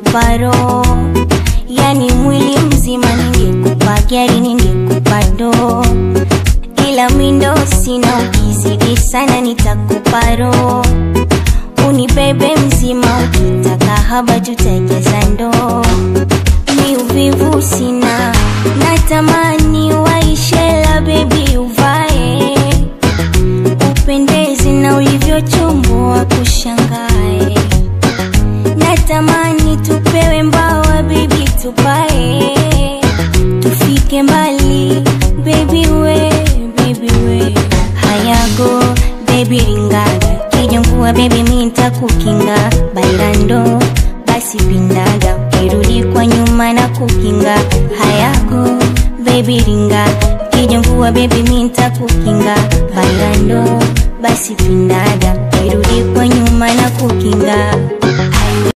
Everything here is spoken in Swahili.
ningekupa roho, yani mwili mzima ningekupa gari, ningekupa ndoo, ila mindo sina, ukizidi sana nitakupa roho, unibebe mzima, ukitaka haba tutajaza ndoo. Mi uvivu sina, natamani waishela bebi uvae upendezi na ulivyochomboa kushangae, natamani tupewe mbawa bebi, tupae tufike mbali bebi we, bebi we, hayago bebi ringaga kijongua bebi mi ntakukinga bailando basi pindaga ukirudi kwa nyuma na kukinga hayago bebi ringa kijongua bebi mi ntakukinga bailando basi pindaga ukirudi kwa nyuma na kukinga